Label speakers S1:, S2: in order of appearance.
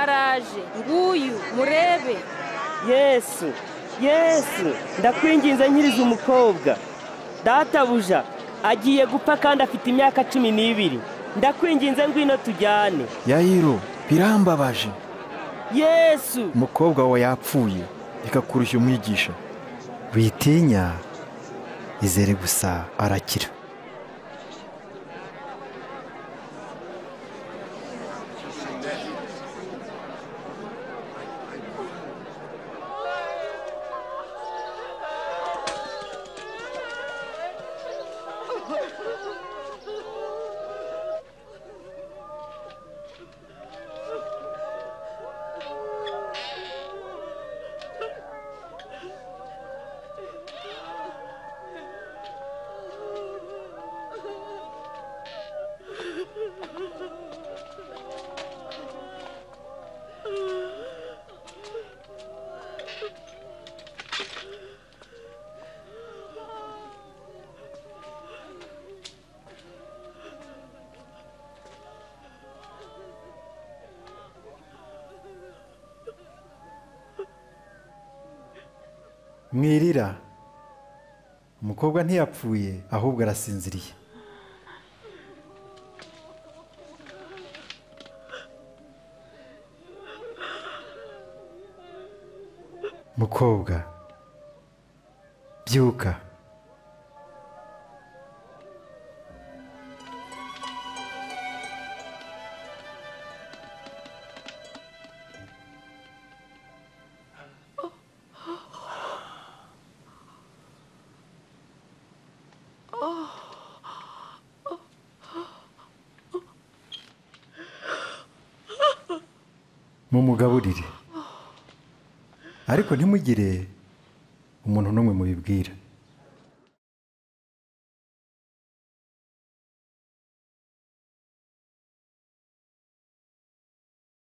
S1: ndaje nguyu murebe
S2: yesu yesu ndakwinginze nkiriza umukobwa databuja agiye gupfa kandi afite imyaka cumi n'ibiri ndakwinginze ngwino tujyane
S3: yayiro birambabaje
S2: yesu
S3: umukobwa wawe yapfuye reka kurushya umwigisha
S4: witinya izere gusa arakira mwirira umukobwa ntiyapfuye ahubwo arasinziriye mukobwa byuka
S3: mumugaburire ariko ntimugire umuntu n'umwe mubibwira